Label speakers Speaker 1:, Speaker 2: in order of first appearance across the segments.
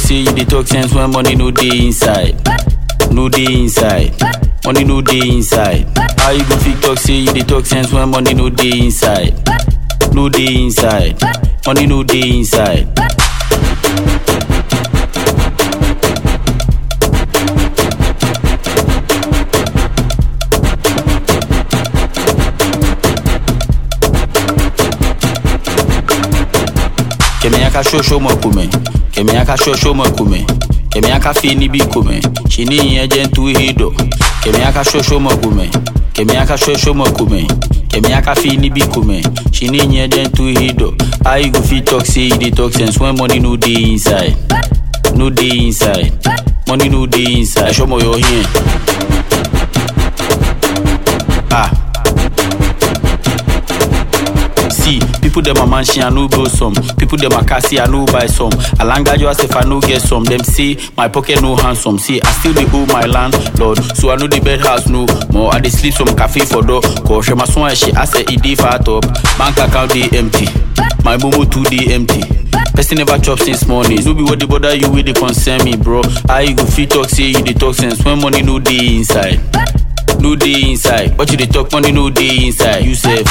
Speaker 1: say you dey talk sense when money no dey inside. No dey inside. Money no dey inside. How you go fit talk say you dey talk sense when money no dey inside? No dey inside. Money no dey inside. Kẹ̀mí aka ṣoṣo mọ̀ kùmẹ̀. Kẹ̀mí aka ṣoṣo mọ̀ kùmẹ̀. Kẹ̀mí aka fi níbí kùmẹ̀. Ṣì ní ìyẹn jẹ́ ń tú hídọ̀. Kẹ̀mí aka ṣoṣo mọ̀ kùmẹ̀. Kẹ̀mí aka ṣoṣo mọ̀ kùmẹ̀. Kẹ̀mí aka fi níbí kùmẹ̀. Ṣì ní ìyẹn jẹ́ ń tú hídọ̀. How you go fit talk say you dey talk sense when money no dey inside? No dey inside. Money no dey inside. Ẹ̀ṣọ́ mọ̀ yọ yẹn. Ah. See, people them a mansion, I no go some. People them a cassie, I no buy some. Alanga just if I no get some. Them say my pocket no handsome. See, I still dey owe my landlord, so I know the bed house no more. I dey sleep some cafe for door. Cause my son she I say it dey fat up. Bank account dey empty. My momo too dey empty. Person never chop since morning. No be what dey bother you, wey dey concern me, bro. How you go fit talk say you dey talk sense when money no dey inside? No dey inside. But you dey talk money no dey inside. You sef.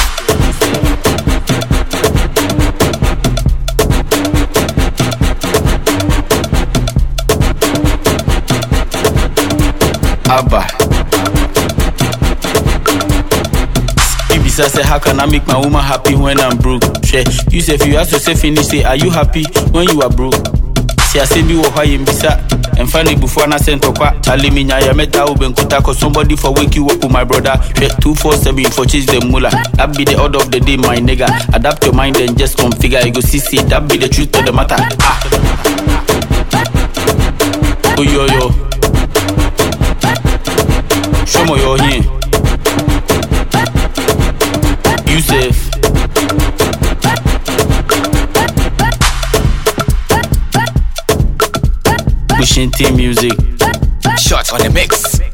Speaker 1: Abba. You be say how can I make my woman happy when I'm broke? Share. You say if you ask yourself finish say are you happy when you are broke? See I say be wo hwa yem bisa. And finally before na send tokwa Charlie me nya ya meta ubenkuta cause somebody for wake you up with my brother. Share 247 for chase them mula. That be the order of the day my nigga. Adapt your mind and just configure. You go see see that be the truth of the matter. Ah. Oh yo yo. Show me your hand. Yusuf. Pushing team music.
Speaker 2: Shots on the mix.